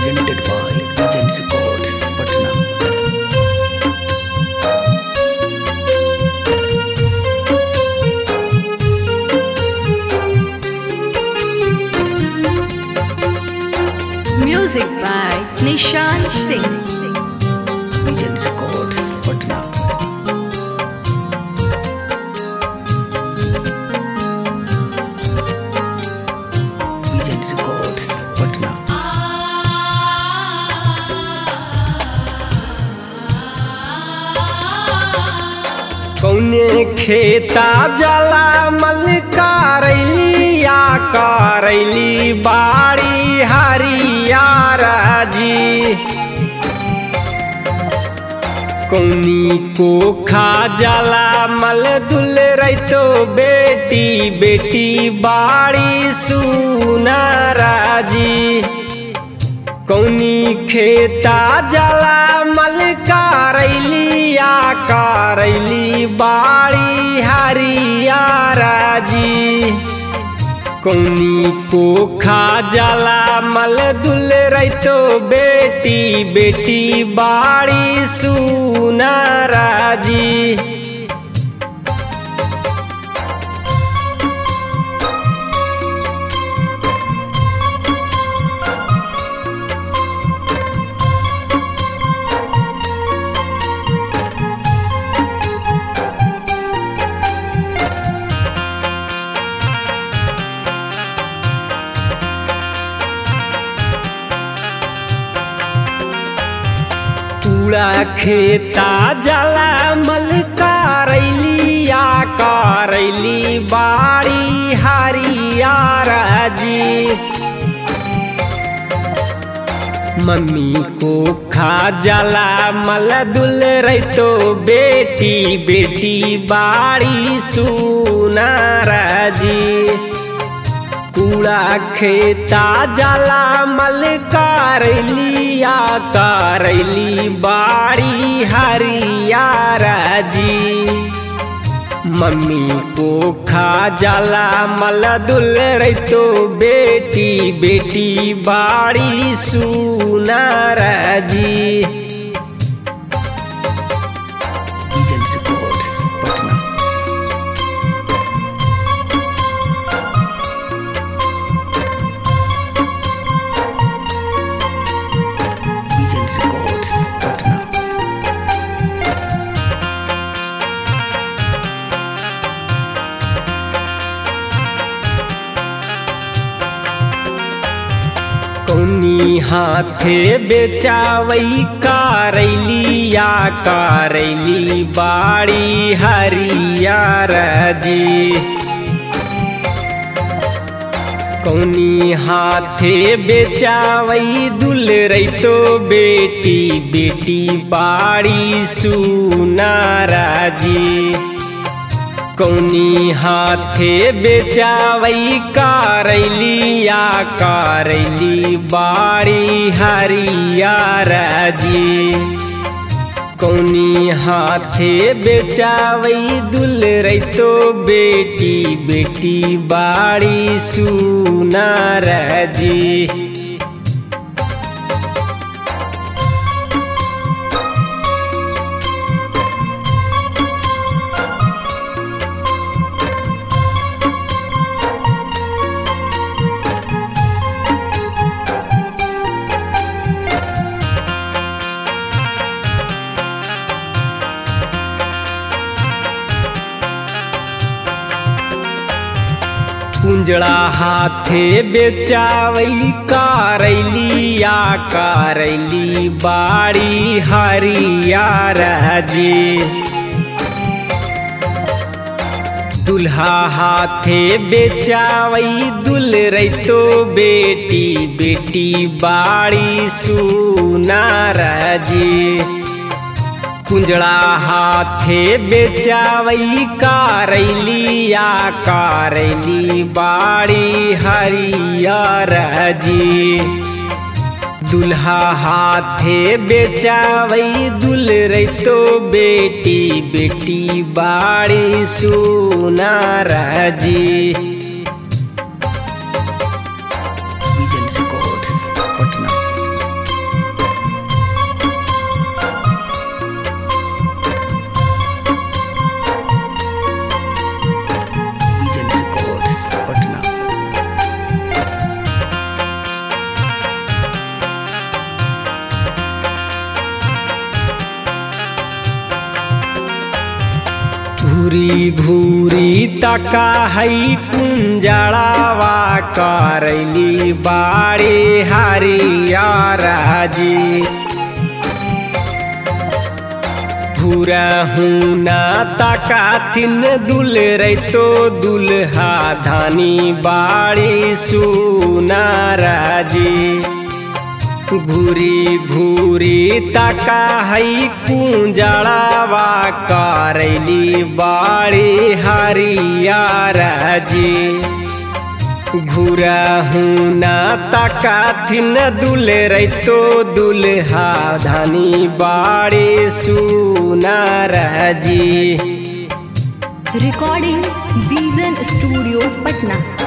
presented by Legend Records, Patna. Music by Nishan Singh. Legend Records, Patna. Legend Records, Patna. कौने खेता जला मल करैलिया करैली बाड़ी हरियार जी कौनी को खा जला मल दुल रैतो बेटी बेटी बाड़ी सुनारा जी कौनी खेता जला मल करैलिया करैली बाड़ी हरियारा जी कौनी को खा जला मल दुल रैतो बेटी बेटी बाड़ी सुनारा जी पूरा खेता जला मल करैलिया करैली बाड़ी हरियारा जी मम्मी को खा जला मल दुल रैतो बेटी बेटी बाड़ी सुनारा जी कूड़ा खेता जला मल करैलिया करैली बाड़ी हरियारा जी मम्मी को खा जला मल दुल रैतो बेटी बेटी बाड़ी सुनारा जी Legend Records, Patna. Legend Records, Patna. कौनी हाथे बेचावई करैलिया करैली बाड़ी हरियारा जी कौनी हाथे बेचावई दुल रैतो बेटी बेटी बाड़ी सुनारा जी कौनी हाथे बेचावई करैलिया करैली बाड़ी हरियारा जी कौनी हाथे बेचावई दुल रैतो बेटी बेटी बाड़ी सुनारा जी कुंजड़ा हाथे बेचावई करैलिया करैली बाड़ी हरियारा जी दुल्हा हाथे बेचावई दुल रैतो बेटी बेटी बाड़ी सुनारा जी कुंजड़ा हाथे बेचावई करैलिया करैली बाड़ी हरियारा जी दुल्हा हाथे बेचावई दुल रैतो बेटी बेटी बाड़ी सुनारा जी Vision Records, Patna. घूरी घूरी तका हई कुंजड़ावा करैली बाड़ी हरियर जी भूरा हुना तका थिन दुल रैतो दुल्हा धानी बाड़ी सुनार जी घूरी घूरी तका हई कुंजड़ावा करैली बाड़ी हरियर जी घूरा हुना तका थिन दुल रैतो दुल्हा धानी बाड़ी सुनार जी Recording Vision Studio, Patna.